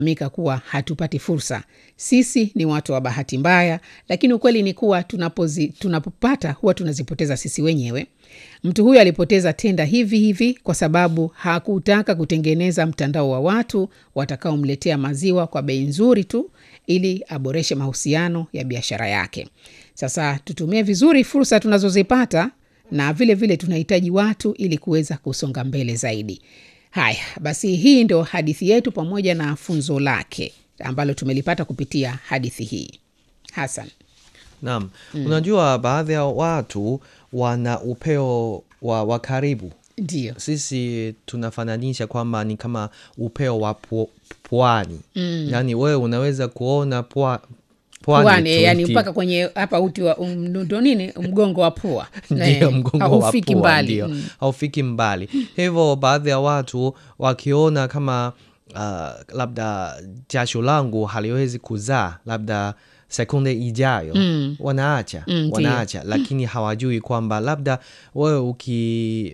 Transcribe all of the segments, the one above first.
mika kuwa hatupati fursa. Sisi ni watu wa bahati mbaya, lakini ukweli ni kuwa tunapozi, tunapopata huwa tunazipoteza sisi wenyewe. Mtu huyu alipoteza tenda hivi hivi kwa sababu hakutaka kutengeneza mtandao wa watu watakaomletea maziwa kwa bei nzuri tu ili aboreshe mahusiano ya biashara yake. Sasa tutumie vizuri fursa tunazozipata na vile vile tunahitaji watu ili kuweza kusonga mbele zaidi. Haya basi, hii ndo hadithi yetu pamoja na funzo lake ambalo tumelipata kupitia hadithi hii. Hasan. Naam, unajua baadhi ya watu wana upeo wa, wa karibu. Ndio. Sisi tunafananisha kwamba ni kama upeo wa pu- pwani mm. Yaani wewe unaweza kuona pwa, pwani Pwani, tu yani uki- mpaka kwenye hapa uti wa um, ndo nini mgongo wa pua ndio Eh, mgongo wa haufiki pua, mbali ndio Mm. haufiki mbali. Hivyo baadhi ya watu wakiona kama uh, labda jasho langu haliwezi kuzaa labda sekunde ijayo Mm. wanaacha Mm, ndio. wanaacha, lakini hawajui kwamba labda wewe uki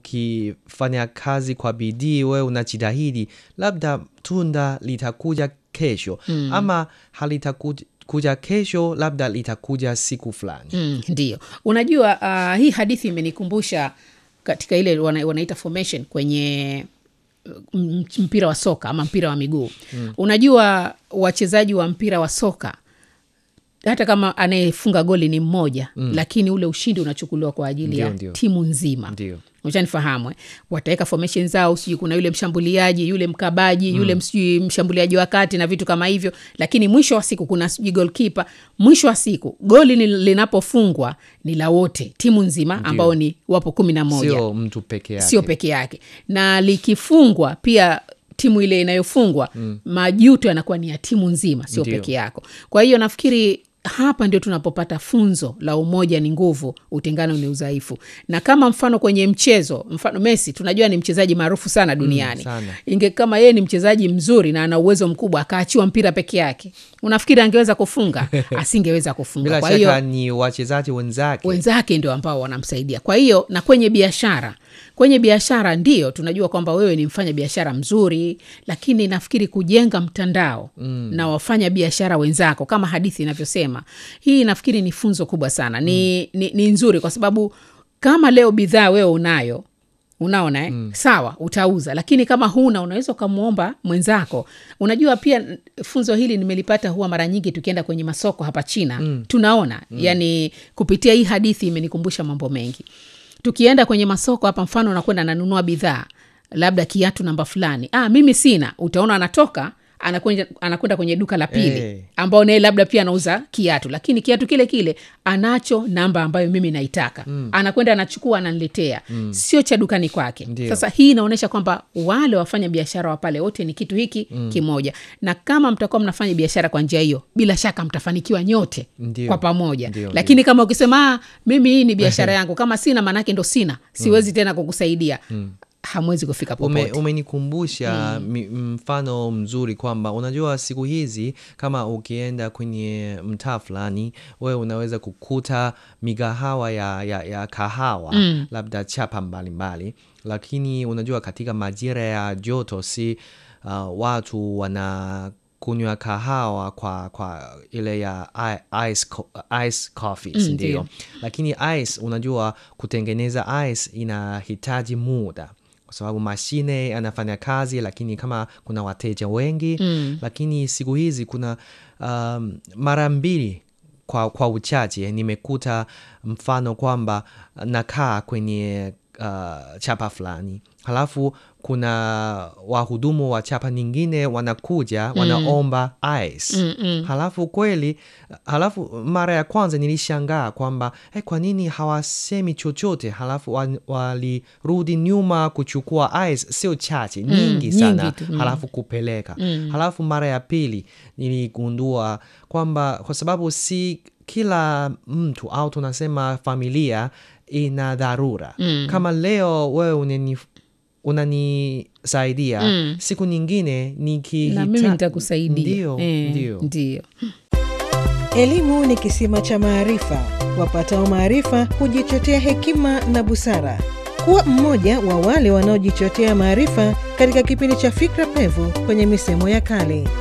ukifanya kazi kwa bidii, wewe unajitahidi, labda tunda litakuja kesho ama halitakuja kuja kesho, labda litakuja siku fulani. Mm, ndio unajua uh, hii hadithi imenikumbusha katika ile wana, wanaita formation kwenye uh, m- mpira wa soka ama mpira wa miguu mm. unajua wachezaji wa mpira wa soka hata kama anayefunga goli ni mmoja mm. lakini ule ushindi unachukuliwa kwa ajili Ndio, ya ndio. timu nzima Ndio. uchanifahamu eh? wataweka formation zao sijui kuna yule mshambuliaji yule mkabaji mm. yule sijui mshambuliaji wa kati na vitu kama hivyo lakini mwisho wa siku kuna sijui golkipa mwisho wa siku goli ni- linapofungwa ni la wote timu nzima ambao ni wapo kumi na moja Sio mtu peke yake. sio peke yake na likifungwa pia timu ile inayofungwa mm. majuto yanakuwa ni ya timu nzima sio Ndio. peke yako kwa hiyo nafikiri hapa ndio tunapopata funzo la umoja ni nguvu utengano ni udhaifu na kama mfano kwenye mchezo mfano messi tunajua ni mchezaji maarufu sana duniani sana. inge kama yeye ni mchezaji mzuri na ana uwezo mkubwa akaachiwa mpira peke yake unafikiri angeweza kufunga asingeweza kufunga Bila kwa shaka hiyo ni wachezaji wenzake. wenzake ndio ambao wanamsaidia kwa hiyo na kwenye biashara kwenye biashara ndio tunajua kwamba wewe ni mfanya biashara mzuri lakini nafikiri kujenga mtandao mm. na wafanya biashara wenzako kama hadithi inavyosema hii nafikiri ni funzo kubwa sana ni, mm. ni, ni nzuri kwa sababu kama leo bidhaa wewe unayo unaona eh? mm. sawa utauza lakini kama huna unaweza ukamwomba mwenzako unajua pia n- funzo hili nimelipata huwa mara nyingi tukienda kwenye masoko hapa china mm. tunaona mm. yani kupitia hii hadithi imenikumbusha mambo mengi tukienda kwenye masoko hapa mfano unakwenda nanunua bidhaa labda kiatu namba fulani ah, mimi sina utaona anatoka anakwenda anakwenda kwenye duka la pili Eh. ambao naye labda pia anauza kiatu lakini kiatu kile kile anacho namba ambayo mimi naitaka mm. anakwenda anachukua ananiletea mm. sio cha dukani kwake Ndio. sasa hii inaonyesha kwamba wale wafanya biashara wa pale wote ni kitu hiki mm. kimoja na kama mtakuwa mnafanya biashara kwa njia hiyo bila shaka mtafanikiwa nyote Ndio. kwa pamoja Ndio, lakini kama ukisema "Ah, mimi hii ni biashara yangu kama sina maanake ndo sina siwezi tena kukusaidia hamwezi kufika Ume, popote umenikumbusha mi- mfano mzuri kwamba unajua siku hizi kama ukienda kwenye mtaa fulani wewe unaweza kukuta migahawa ya, ya, ya kahawa labda chapa mbalimbali lakini unajua katika majira ya joto si uh, watu wana kunywa kahawa kwa, kwa ile ya i- ice, co- ice coffees Mm, ndio ndio. lakini ice unajua kutengeneza ice inahitaji muda kwa sababu mashine anafanya kazi lakini kama kuna wateja wengi mm. lakini siku hizi kuna um, mara mbili kwa, kwa uchache nimekuta mfano kwamba nakaa kwenye uh, chapa fulani halafu kuna wahudumu wa chapa nyingine wanakuja wanaomba ice Mm, mm. halafu kweli halafu mara ya kwanza nilishangaa kwamba eh, kwa nini hawasemi chochote halafu wa- walirudi nyuma kuchukua ice sio chache nyingi sana nyingi tu, mm. halafu kupeleka halafu mara ya pili niligundua kwamba kwa sababu si kila mtu au tunasema familia ina dharura kama leo wewe unani unanisaidia siku nyingine nikihita na mimi nitakusaidia ndio, Eh, ndio. ndio Elimu ni kisima cha maarifa. Wapatao maarifa hujichotea hekima na busara. Kuwa mmoja wa wale wanaojichotea maarifa katika kipindi cha Fikra Pevu kwenye misemo ya kale.